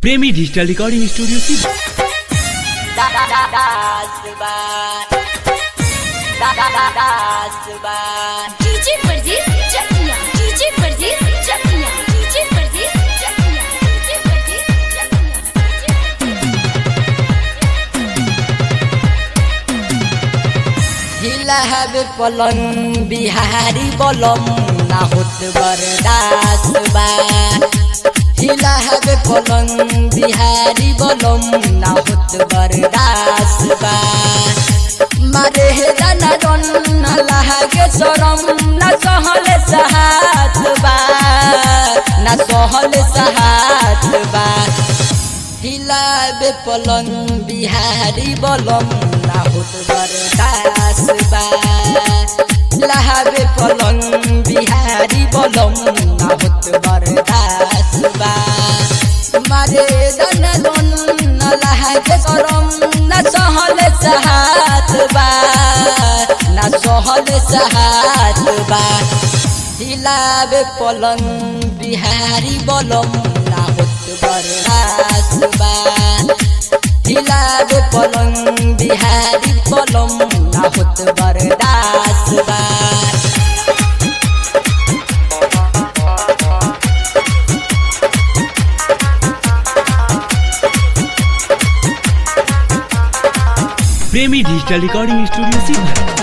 प्रेमी digital recording studio सी DJ Pardes Chakia DJ Pardes Chakia DJ Pardes Chakia DJ परदेस हिला हबे पलंग बिहारी बलम ना होत बरदास बा हिला हबे पलंग बिहारी बलम ना होत बरदास बा मारे हे दाना डन ना लागे शरम ना सहले सहात बा ना सहले सहात बा हिलाबे पलंग बिहारी बलम ना होत बरदास बा लहाबे पलंग बिहारी बलम ना होत बरदास बा मारे दन दन न लहाके करम न सहले सहात बा न सहले सहात बा हिलाबे पलंग बिहारी बलम ना होत बरदास बा हिलाबे पलंग बिहारी बलम ना होत बरदास बा प्रेमी डिजिटल रिकॉर्डिंग स्टूडियो सी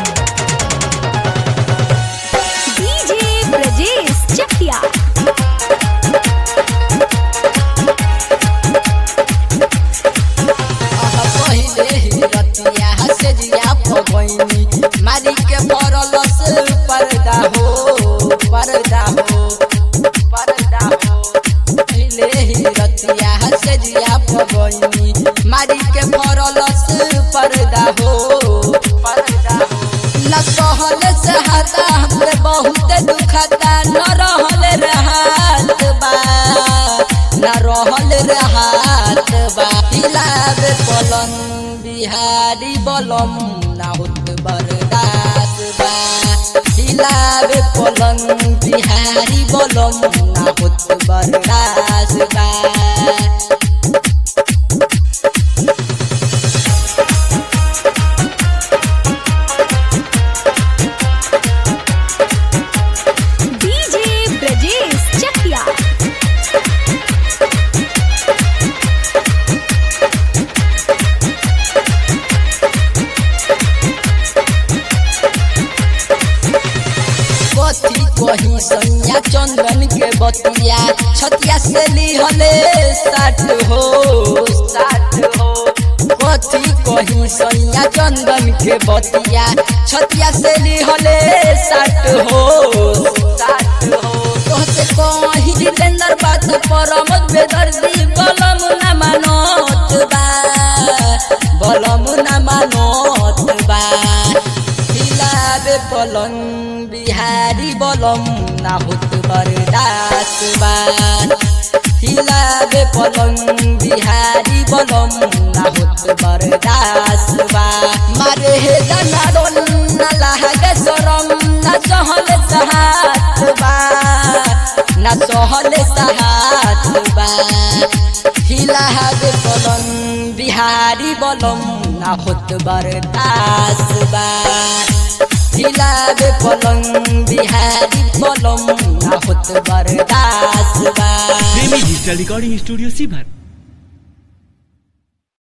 डीजे ब्रजेश चकिया अह पहिले ही रतिया हसे जिया पगैनी मारी के पड़ल से पर्दा हो पर्दा हो पर्दा हो पहिले ही रतिया हसे जिया पगैनी मारी के पड़ल से पर्दा हो पर्दा हो न सहल से हता हमरे बहुत दुखता न रहल रहत बा न रहल रहत बा हिलाबे पलंग बिहारी बलम ना होत बरदास बा हिलाबे पलंग बिहारी बलम ना होत बरदास बा डीजे ब्रजेश चकिया कथी कही सैया चंदन के बतिया छतिया से लिहले साठ हो साठ हो कथी कही सैया चंदन के बतिया छतिया से लिहले साठ हो साठ हो तोहसे कही जितेंद्र बात परम बेदर्दी बलम न मानत बा बलम न मानत बा हिलाबे पलंग बिहारी बलम ना होत बरदास बा हिलाबे पलंग बिहारी बलम ना होत बरदास बा मारे हे दाना डोल ना लागे शरम ना सहले सहात बा ना सहले सहात बा हिलाबे पलंग बिहारी बलम ना होत बरदास बा हिलाबे पलंग बिहारी बलम ना होत बरदास बा प्रेमी डिजिटल रिकॉर्डिंग स्टूडियो सी